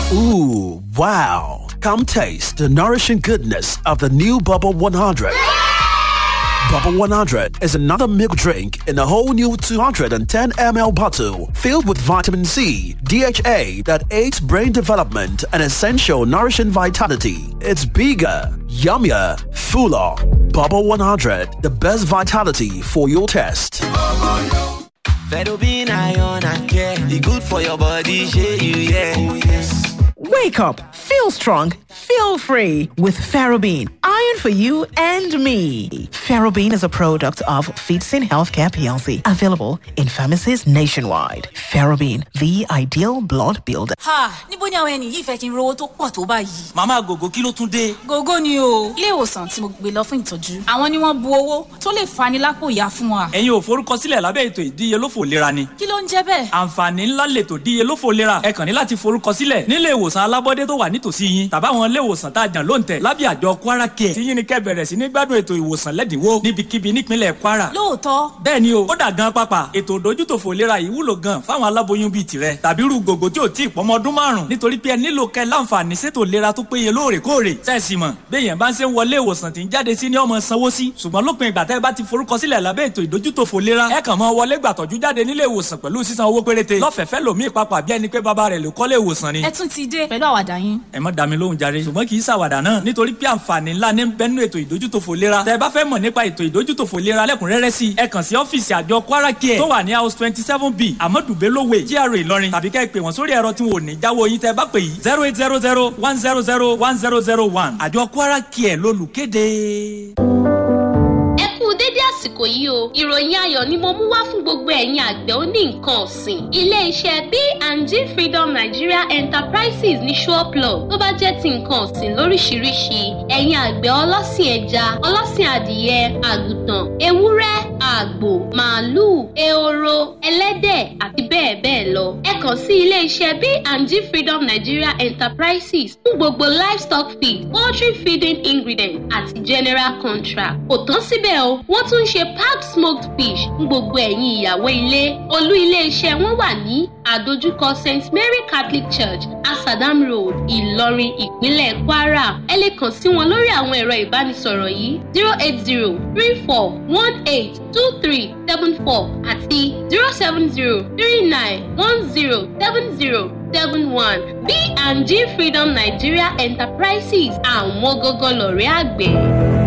Ooh, wow. Come taste the nourishing goodness of the new Bubble 100. Bubble 100 is another milk drink in a whole new 210 ml bottle filled with vitamin C, DHA that aids brain development and essential nourishing vitality. It's bigger, yummier, fuller. Bubble 100, the best vitality for your taste. Fedobin iron and care, the good for your body, share you, yeah. Oh, yes. Wake up, feel strong, feel free with Ferrobin. Iron for you and me. Ferrobin is a product of Feedsin Healthcare PLC, available in pharmacies nationwide. Ferrobin, the ideal blood builder. ha níbo ni àwọn ẹni yìí fẹ́ kí n rówó tó pọ̀ tó báyìí. màmá gògó kí ló tún dé. gógó ni o ilé ìwòsàn tí mo gbé lọ fún ìtọ́jú àwọn ni wọ́n bu owó tó lè fani lápò ìyá fún wa. ẹ̀yin ò forúkọsílẹ̀ lábẹ́ ètò ìdíyelófò lera ni. kí ló ń jẹ́ bẹ́ẹ̀. àǹfààní ńlá lètò ìdíyelófò lera ẹ kàn ní láti forúkọsílẹ̀ nílé ìwòsàn alábọ́dé tó wà nítòsí yín tàbáwọn ilé ìwòsàn tá a jàn lóǹtẹ̀ lábẹ́ àjọ kwara care tí yín ni kẹ́ bẹ̀rẹ̀ sí ní gbádùn ètò ìwòsàn lẹ́dínwó níbikíbi nípínlẹ̀ kwara. lóòótọ́ bẹ́ẹ̀ ni o ó dà gan pápá ètò ìdójútòfò lera yìí wúlò gan fáwọn aláboyún bíi tirẹ̀ tàbí irú gògó tí ò tí ì pọ́mọ ọdún márùn nítorí pé ẹ nílò kẹ́ láǹfààní sétò lera tó péye lóòrèkóòrè sẹ́ẹ̀sì mọ̀ béèyàn bá ń ṣe ń wọlé ìwòsàn tí ń jáde sí ní ọmọ sanwó sí ṣùgbọ́n lópin ìgbà tẹ́ ẹ bá ti forúkọsílẹ̀ lábẹ́ ètò ìdójútòfò lera ẹ kàn mọ́ wọlé gbàtọ́jú jáde nílé ìwòsàn pẹ̀lú sísan owó péréte lọ́fẹ̀ẹ́fẹ́ lòmíì papà bí ẹni pé bàbá rẹ̀ ló kọ́lé ìwòsàn ni. ẹ tún ti dé pẹ̀lú àwàdà yín. ẹ má dá mi lóhùn jàre ṣùgbọ́n kì í ṣàwàdà náà nítorí pé àǹfààní ńlá ní bẹ́nu ètò ìdójútòfò lera tẹ́ ẹ bá fẹ́ mọ̀ nípa ètò ìdójútòfò lera lẹ́kùnrẹ́rẹ́ sí ẹ kàn sí ọ́fíìsì àjọ kwara care tó wà ní house twenty seven b amadu belowe GRA ìlọrin tàbí kẹ́ ẹ pè wọ́n sórí ẹ̀rọ tí wọn ò ní jáwọ́ yín tẹ́ ẹ bá pè yìí zero eight zero zero one zero zero one zero zero one àjọ kwara care lólùkéde. ẹ kú dédé àsìkò yìí o ìròyìn ayọ̀ ni mo mú wá fún gbogbo ẹ̀yin àgbẹ̀ oní nǹkan ọ̀sìn ilé-iṣẹ́ B&G Freedom Nigeria Enterprises ní Ṣọ́ọ̀plọ̀ tó bá jẹ́ ti nǹkan ọ̀sìn lóríṣiríṣi ẹ̀yin àgbẹ̀ ọlọ́sìn ẹja ọlọ́sìn adìyẹ àgùntàn ewúrẹ́ àgbò màálùú ehoro ẹlẹ́dẹ̀ àti bẹ́ẹ̀ bẹ́ẹ̀ lọ ẹ kàn sí ilé-iṣẹ́ B&G Freedom Nigeria Enterprises fún gbogbo livestock feed poultry feeding ingredient àti general contract kò tán síbẹ̀ o wọ́n tún ń ṣe packed smoked fish fún gbogbo ẹ̀yin ìyàwó ilé olú ilé-iṣẹ́ wọn wà ní àdójúkọ st mary catholic church asadam road ìlọrin ìpínlẹ̀ kwara ẹ lè kàn sí wọn lórí àwọn ẹ̀rọ ìbánisọ̀rọ̀ yìí zero eight zero three four one eight two three seven four àti zero seven zero three nine one zero seven zero seven one B&G freedom nigeria enterprises àwọn gógó lọ̀rẹ́ àgbẹ̀.